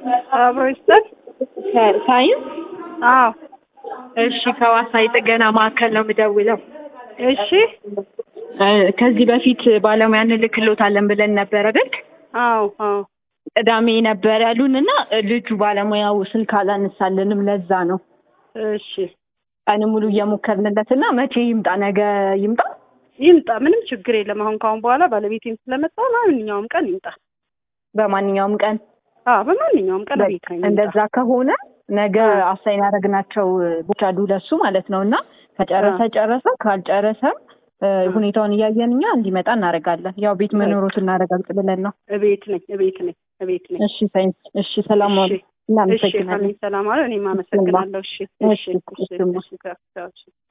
አብሮ ይስጠን። ሳይንስ አዎ እሺ፣ ከዋሳ የጥገና ማዕከል ነው የምደውለው። እሺ እ ከዚህ በፊት ባለሙያ እንልክሎታለን ብለን ነበረ አይደል? አዎ አዎ ቅዳሜ ነበር ያሉን እና ልጁ ባለሙያው ስልክ አላነሳልንም። ለዛ ነው እሺ ቀን ሙሉ እየሞከርንለት እና መቼ ይምጣ? ነገ ይምጣ? ይምጣ፣ ምንም ችግር የለም። አሁን ካሁን በኋላ ባለቤቴም ስለመጣ ማንኛውም ቀን ይምጣ። በማንኛውም ቀን አዎ በማንኛውም ቀን ቤት ላይ ይምጣ። እንደዛ ከሆነ ነገ አሳይን ያደረግናቸው ቦቻ ለሱ ማለት ነው እና ከጨረሰ ጨረሰ፣ ካልጨረሰም እ ሁኔታውን እያየን እኛ እንዲመጣ እናደርጋለን። ያው ቤት መኖሩት እናረጋግጥ ብለን ነው። እቤት ነኝ እቤት ነኝ እቤት ነኝ። እሺ ሳይንስ፣ እሺ ሰላም ዋሉ። እሺ እሺ እናመሰግናለን። ሰላም አለ። እኔም አመሰግናለሁ። እሺ እሺ እሺ፣ እሺ እሺማ። እሺ እሺ